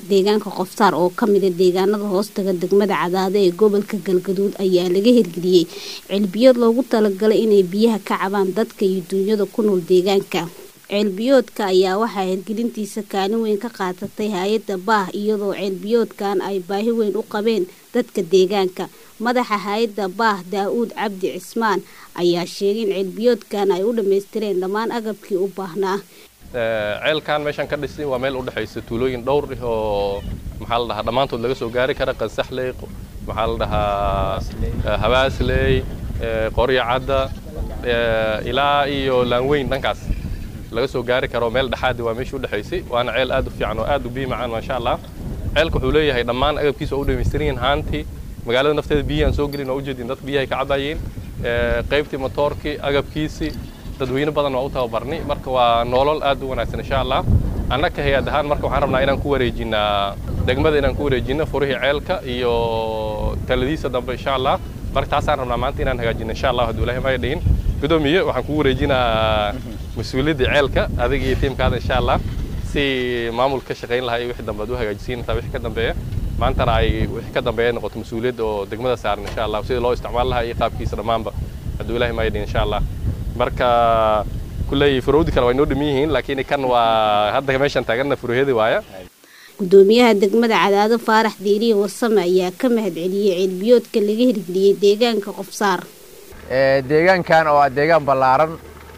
deegaanka qofsaar oo ka mida deegaanada hoostaga degmada cadaado ee gobolka galgaduud ayaa laga hirgeliyey ceelbiyood loogu talagalay inay biyaha ka cabaan dadka iyo duunyada ku nool deegaanka ceelbiyoodka ayaa waxaa hirgelintiisa kaalin weyn ka qaadatay hay-adda baah iyadoo ceelbiyoodkan ay baahi weyn u qabeen dadka deegaanka madaxa hay-adda baah daa-uud cabdi cismaan ayaa sheegay in ceelbiyoodkan ay u dhammaystireen dhammaan agabkii u baahnaa ceelkan meeshaan ka dhisay waa meel u dhexaysa tuulooyin dhowr ah oo maxaa la dhahaa dhammaantood laga soo gaari kara qansaxley maxaa la dhahaa habaasley qoryo cadda ilaa iyo laanweyn dhankaas laga soo gaari karo meel dhexaadi waa meeshii u dhexaysay waana ceel aad u fiican oo aad u biyo macaan maasha allah ceelka wuxuu leeyahay dhammaan agabkiisa oo u dhammaystiran yihiin haantii magaalada nafteeda biyihii aan soo gelin oo ujeedin dadka biyahay ka cabayeen qaybtii motoorkii agabkiisii dadweyne badan waa u tababarnay marka waa nolol aad u wanaagsan insha allah annaka hay-ad ahaan marka waxaan rabnaa inaan ku wareejinaa degmada inaan ku wareejino furihii ceelka iyo taladiisa dambe insha allah marka taasaan rabnaa maanta inaan hagaajino insha allah hadduu ilahay maya dhihin gudoomiye waxaan kugu wareejinaa mas-uuliyadda ceelka adiga iyo tiimkaada insha allah si maamul ka shaqayn lahaa iyo wixii dambe aad u hagaajisiin intaa wixii ka dambeeya maantana ay wixii ka dambeeya noqoto mas-uuliyadda oo degmada saaran insha allah sida loo isticmaal lahaa iyo qaabkiisa dhammaanba hadduu ilahay maya dhihin insha allah marka kulley furowdi kale waa inoo dhamin yihiin laakiin kan waa hadda meeshan taaganna furuhyadii waaya gudoomiyaha degmada cadaado faarax diiriye warsame ayaa ka mahadceliyey ceelbiyoodka laga hirgeliyey deegaanka qofsaar deegaankan oo ah deegaan ballaaran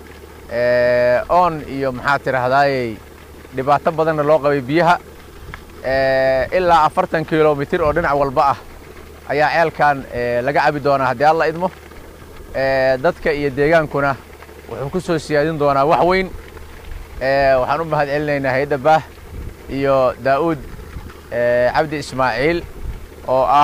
oon iyo maxaa tidhaahdaayey dhibaato badanna loo qabay biyaha ilaa afartan kilomitir oo dhinac walba ah ayaa ceelkan laga cabi doonaa haddii alla idmo dadka iyo deegaankuna wuxuu ku soo siyaadin doonaa wax weyn waxaan u mahad celinaynaa hay-adda baah iyo daa'uud cabdi ismaaciil oo ah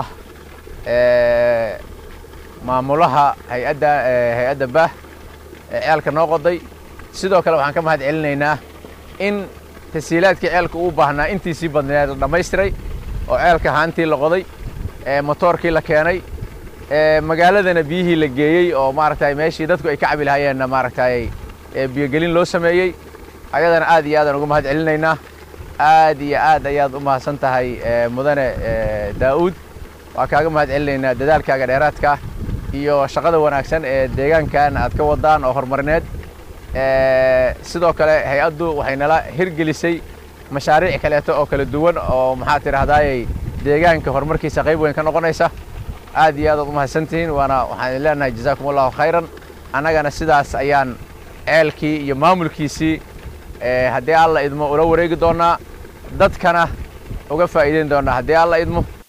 maamulaha hay-adda hay-adda baah ee ceelka noo qoday sidoo kale waxaan ka mahad celinaynaa in tasiilaadkii ceelka uu baahnaa intiisii badneed la dhammaystiray oo ceelka haantii la qoday motoorkii la keenay magaaladana biyihii la geeyey oo maaragtay meeshii dadku ay ka cabi lahayeenna maaragtay biyogelin loo sameeyey ayadana aad iyo aadaan uga mahad celinaynaa aad iyo aad ayaad u mahadsan tahay mudane daa'uud waa kaaga mahad celinaynaa dadaalkaaga dheeraadka iyo shaqada wanaagsan ee deegaankan aad ka wadaan oo horumarineed sidoo kale hay-addu waxay nala hirgelisay mashaariic kaleeto oo kala duwan oo maxaa tidhaahdaayey deegaanka horumarkiisa qayb weyn ka noqonaysa aad iyo aad aad u mahadsantihiin waana waxaan idin leenahay jazaakum allahu khayran annagana sidaas ayaan ceelkii iyo maamulkiisii haddii alla idmo ula wareegi doonnaa dadkana uga faa'iideyn doonnaa haddii alla idmo